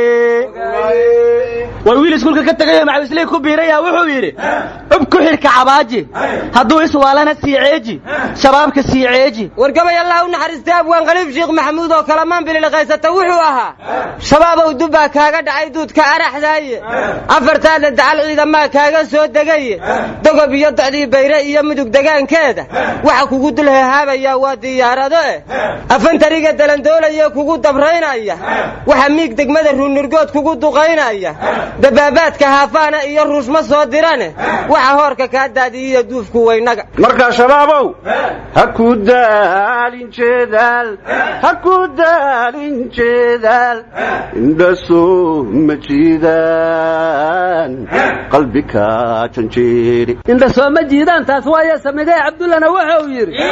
war wiil iskuulka ka tegayo macawisley ku biiraya wuxuu yidhi cub ku xidhka cabaaji hadduu iswaalana sii ceeji shabaabka sii ceeji war gabay allah u naxariistay abwaan khaliif sheekh maxamuud oo kalamaan bililiqaysata wuxuu ahaa shabaabow dubbaa kaaga dhacay duudka araxdaaye afartaadna dacal ciidamaa kaaga soo degaye dogob iyo docdii bayre iyo mudug degaankeeda waxa kugu dul hehaabayaa waa diyaarado eh afantariga dalandoolaya kugu dabraynaya waxa miig degmada ruunurgood kugu duqaynaya dabaabaadka haafaana iyo ruushma soo dirane waxa hoorka kaa daadiyiyo duufku waynaga markaa shabaabow ha ku daalin jeedaal ha ku daalin jeedaal indhasoo ma jiidaan qalbiga janjeeri indha sooma jiidaan taas waaye samidee cabdullana wuxuu yidhi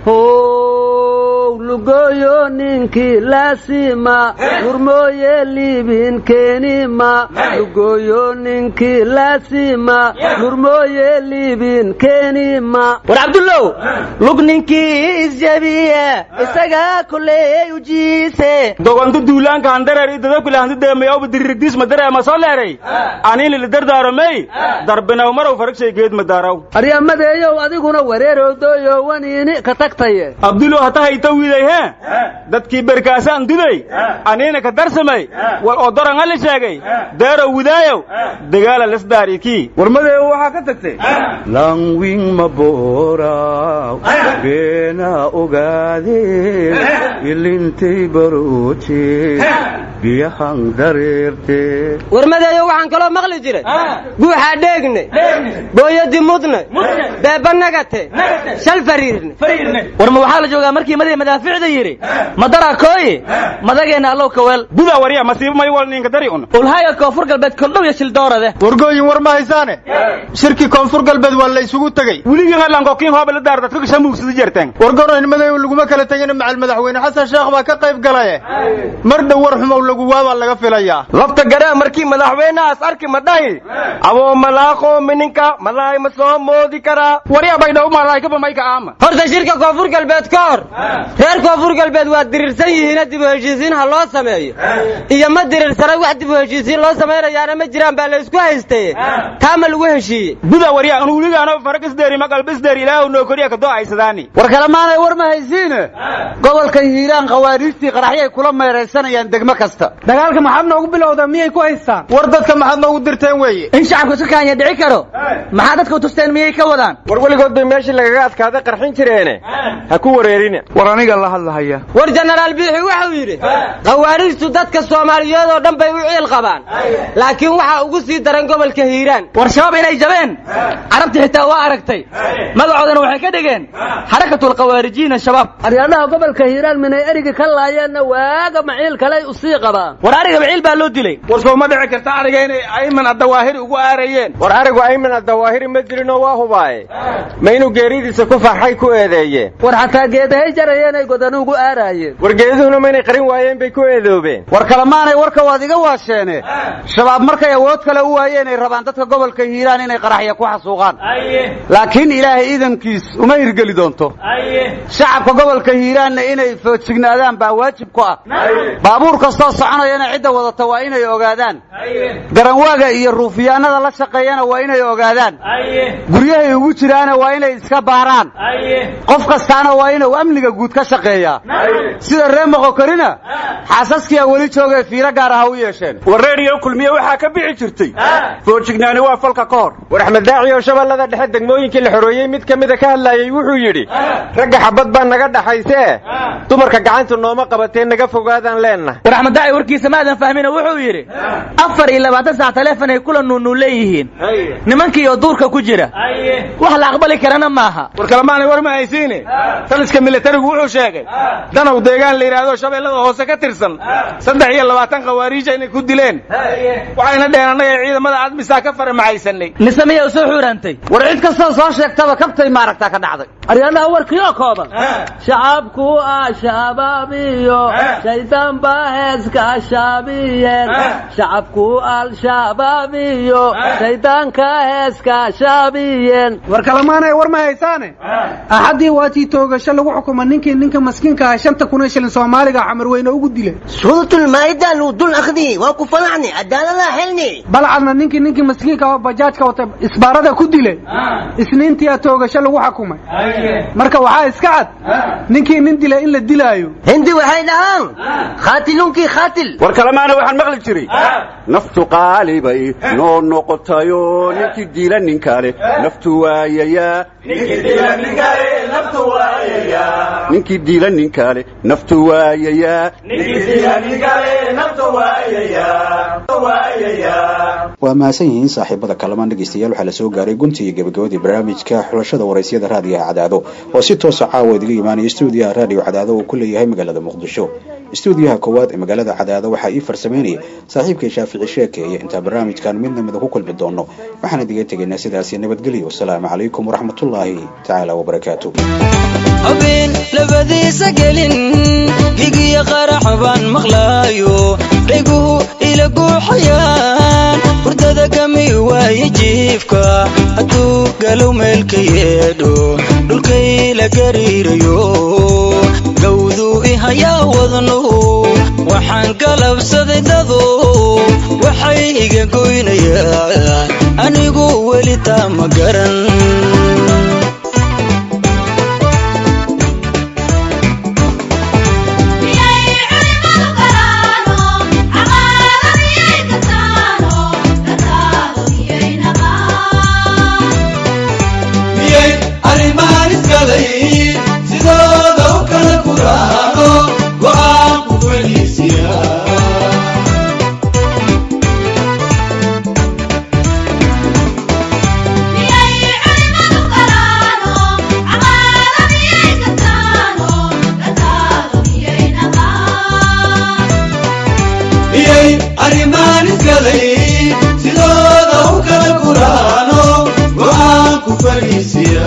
how lugooyo ninkii laasima gurmooye liibin keenima lugooyo ninkii laasima gurmooye liibin keenima war cabdullow lug ninkii isjabiya isagaa kuleey ujiise dogontu duulaanka handareer idadokule hanti deemayawba dirirdiisma dareema soo leeray aniinili dardaaromey darbinaw marow faragshay geed madaaraw aryamadeeyow adiguna wareerowdooyo waniini ka tagtaye abdulow hata hayta wiiday hee dadkii berkaasaan duday aniina ka darsamay wal oo doranga la sheegay deerow widaayow dagaala lesdaarikii warmadeeyo waxaa ka tagtay langwing mabooraw beena ogaadeen ilintay barooje biyahan dareerte warmadeeyo waxaan kaloo maqli jiray guuxaa dheegne booyadi mudne beeba nagate shal fariirne war ma waxaa la joogaa markii madii madaaficda yidhi madaraa kooye madageenna allow kaweel buda warya masiibo may wal ninka dari un ulhaaga koonfur galbeed koldhow iyo shildoorade wargooyin war ma haysaane shirkii koonfur galbeed waa la isugu tegey weligii hadlankokiin hooba la daar dadka shamuugsada jerteen wargoroynimadayo laguma kala tegin macal madaxweyne xasan sheekh baa ka qayb galaye mar dhow war xumow lagu waabaa laga filayaa lafta garaa markii madaxweynahaas arki ma dhahi aboo malaaqo mininka malaay ma soo moodi karaa warya baydhaw malaykaba mayka aama horta shirka koonfur galbeed ka hor reer koonfur galbeed waa dirirsan yihiina dib u heshiisiin ha loo sameeyo iyo ma dirirsana wax dib u heshiisiin loo samaynayaana ma jiraan baa la isku haystaye taa ma lagu heshiiye buda warya anu weligaano faragisdeeri maqalbisdeer ilaahu noo koriya ka do'aysadaani war kalemaanay war ma haysiine gobolka hiiraan khawaariijtii qaraxyay kula meeraysanayaan degmo kasta dagaalka maxaad noogu bilowda miyay ku haystaan war dadka maxaad noogu dirteen weeye in shacabka iska kaanya dhici karo maxaa dadka u tusteen miyay ka wadaan war weligood bay meeshii lagaga adkaaday qarxin jireene ha ku wareerina war aniga la hadlahaya war jenaraal biixi wuxuu yidhi khawaariijtu dadka soomaaliyeed oo dhan bay u ciil qabaan laakiin waxaa ugu sii daran gobolka hiiraan war shabaab inay jabeen carabtii xitaa waa aragtay magacoodana waxay ka dhigeen xarakatul khawaarijiina shabaab aryaadhaha gobolka hiiraan minay erigi ka laayeenna waaga maciil kaley usii qabaan war ariga maciil baa loo dilay war soo ma dhici karta ariga inay ayman addawaahiri ugu aarayeen war arigu ayman addawaahiri ma jirinoo waa hubaaye ma inuu geeridiisa ku farxay ku eedeeyeen war xataa geedahay jarayeenay godanu ugu aaraayeen war geeduhuna ma inay qarin waayeen bay ku eedoobeen war kalemaanay warka waad iga waasheene shabaab markay awood kale u waayeen ay rabaan dadka gobolka hiiraan inay qaraxya ku xasuuqaan laakiin ilaahay iidankiis uma hirgeli doonto shacabka gobolka hiiraanna inay foojignaadaan baa waajib ku ah baabuur kastoo soconayana cidda wadata waa inay ogaadaan garanwaaga iyo ruufiyaanada la shaqeeyana waa inay ogaadaan guryahay ugu jiraana waa inay iska baaraan qof kastaana waa inuu amniga guud ka shaqeeyaa sida ree moqokorina xaasaskiyaa weli joogee fiiro gaara ha u yeesheen war reeriyo kulmiye waxaa ka bixi jirtay foojignaani waa falka ka hor war axmed daaci oo shabeellada dhexe degmooyinkii la xoreeyey mid ka mida ka hadlaayey wuxuu yidhi ragga xabad baa naga dhaxaysee dumarka gacanta nooma qabatee naga fogaadaan leennahay war axmed daaci warkiisa maadan fahmina wuxuu yidhi afar iyo labaatan saac taleefon ay kula nuunuun leeyihiin nimankii oo duurka ku jira wax la aqbali karana maaha war kalemaanay war ma haysiine taliska militarigu wuxuu sheegay danow deegaan la yidhaahdo shabeellada hoose ka tirsan saddex iyo labaatan khawaariija inay ku dileen waxayna dheheen annaga ciidamada admisaa ka faramaxaysanay mise miyaa usoo xuurantay war cid kastoo soo sheegtaba kabtay maaragtaa ka dhacday aryaadaha warkii oo kooban shacabku ah shabaabiyo shaydaan baa heeska shaabiyeen shacabku al-shabaabiyo shaydaanka heeska shaabiyeen war kalamaanay war ma haysaane axaddii waatii toogasho lagu xukuma ninkii ninka maskiinka ah shanta kun oo shilin soomaaliga xamar weyne ugu dilay suuratul maa'ida luu dul akhdi waa ku falacni cadaalada helni balcadna ninkii ninkii maskiinka oo bajaajka wata isbaarada ku dilay isniintiyaa toogasho lagu xukumay marka waxaa iska cad ninkii nin dilay in la dilaayo hindi waxay dhahaan khaatilunkii khaatil war kalemaana waxaan maqli jiray naftu qaalibay noo noqotayo ninkii diila nin kale naftu waayayaa ninkii diila nin kale naftu waayayaa waa mahadsan yihiin saaxiibada kalamaan dhegaystayaal waxaa la soo gaaray gunti iyo gabagabadii barnaamijka xulashada waraysyada raadiyaha cadaado oo si toosa caawa idiga imaanaya stuudiyaha raadiyo cadaado uu ku leeyahay magaalada muqdisho stuudiyaha koowaad ee magaalada cadaado waxaa ii farsameynaya saaxiibkay shaafici sheekeeye intaa barnaamijkan midna mida ku kulmi doono waxaan idiga tegaynaa sidaasi nabadgelyo wasalaamu calaykum waraxmatullaahi tacaala wabarakaatu habeen labadiisa gelin higiya qarax baan maqlaayo dhayguhu ila guuxayaan hurdada kami waaye jiifka hadduu galow meelka yeedho dhulkay la gariirayo gawduu ihayaa wadnuhu waxaan galabsaday dadu waxay iga goynayaan anigu weli taa ma garan sidooda u kala kuraano go'aanku welisiya miyay arrimaan isgalay sidooda u kala kuraano go'aanku fariisiya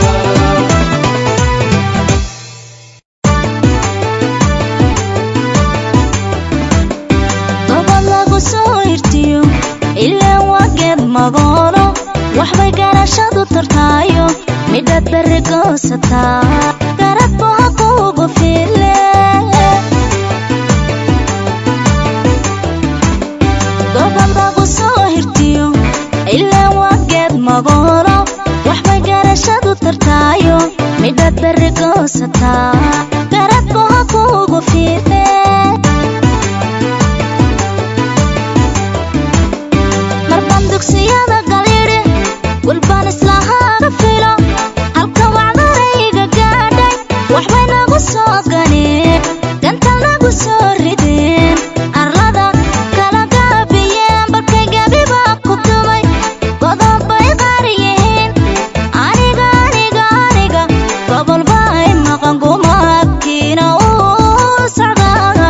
gobol lagu soo irtiyo ilaa waa geed magoolo waxbay garashadu tartaayo midhaad berri goosataa garad buha kuugu file gobol lagu soo hirtiyo ilaa waa geed magoolo waxbay garashadu tartaayo midhaad berri goosataa garad buha kuugu file marban dugsiyada galidhi gulbaan islahaaga filo halka wacdarayga gaadhay waxbay nagu soo ganeen gantal nagu soo rideen arlada kala gaabiyeen balkay gabiba ku dumay godob bay qaar yihiin aniga aniga aniga gobol bay maqan gumaadkiina uu socdaa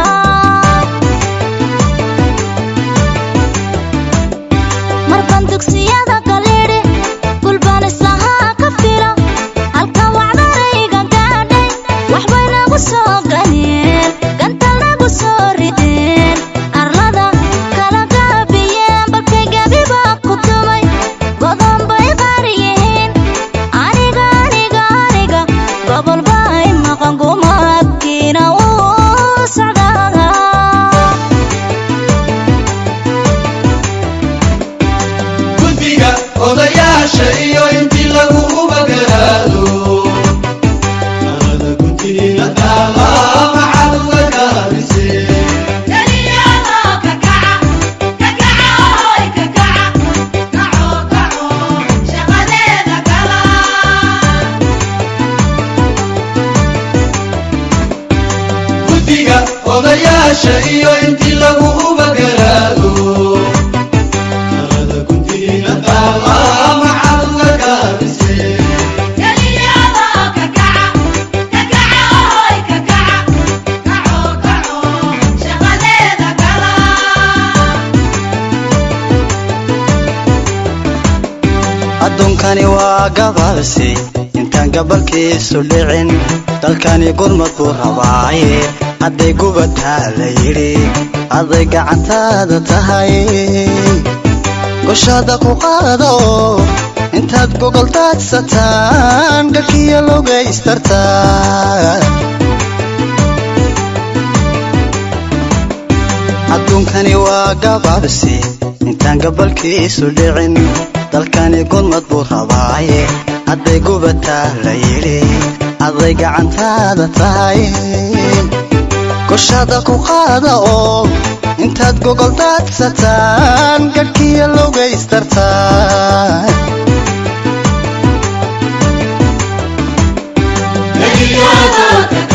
marban dugsiyada galidhi gulbaan islahaa ka filo halka wacdarayga gaadhay waxbay nagu soo ganeen gantal nagu soo rideen arlada kala gaabiyeen balkay gabiba ku dumay godon bay qaar yihiin aniga aniga aniga gobol bay maqan gumaadkiina uu socdaa guddiga odayaasha iyo intii lagu ubagaraado alada guddiina taala maxaad uga gaabisee odayaasha iyo intii lagu ubagaraado talada guntiina taala maxaad uga gaabisee adduunkani waa gabaabsi intaan gabalkiisu dhicin dalkani gurmad buu rabaaye hadday gubataa la yidhi hadday gacantaada tahay goshaada ku qaada oo intaad gogol daadsataan galkiyo logaystartaa adduunkani waa gabaabsi intaan gabalkiisu dhicin dalkani gurmad buu rabaaye hadday gubataa la yidhi hadday gacantaada tahay goshaada ku qaada oo intaad gogol daadsataan gadhkiyo logaystartaa Nagiyada